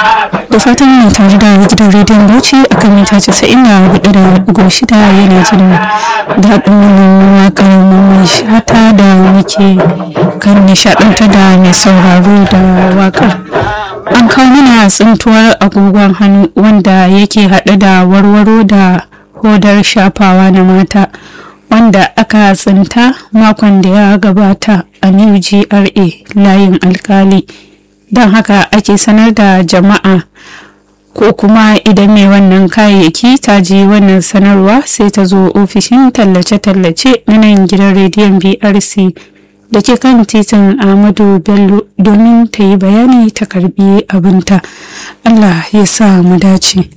da fatan mai tare da gidan rediyon bauchi a kan mita casa'in da hudu da ugu shida yana jin daɗin wannan waƙar mai shata da muke kan nishaɗantar da mai sauraro da waƙar an kawo mana tsintuwar agogon hannu wanda yake haɗe da warwaro da hodar shafawa na mata wanda aka tsinta makon da ya gabata a new gra layin alkali don haka ake sanar da jama'a ko kuma idan mai wannan kayayyaki ta ji wannan sanarwa sai ta zo ofishin tallace-tallace na nan gidan rediyon brc da ke kan titin ahmadu bello domin ta yi bayani ta karbi abinta allah ya sa mu dace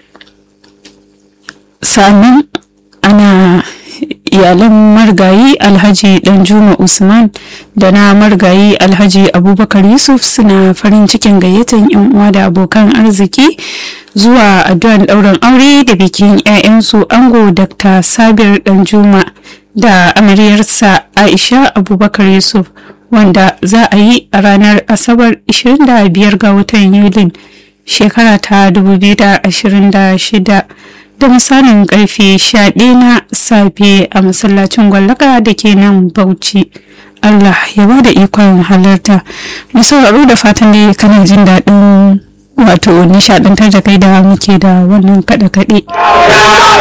sannan ana iyalan margayi alhaji danjuma usman da na margayi alhaji abubakar yusuf suna farin cikin gayyatar yan uwa da abokan arziki zuwa addu'an ɗaurin aure da bikin 'ya'yansu ango dr sabir danjuma da amaryarsa aisha abubakar yusuf wanda za a yi a ranar asabar 25 ga watan yulin shekara ta 2026 da misalin karfe 11 na safe a masallacin gwallaka da ke nan bauchi allah ya ba da ikon halarta mai sauraro da fatan da kana jin daɗin wato nishaɗantar da kai da muke da wannan kaɗe-kaɗe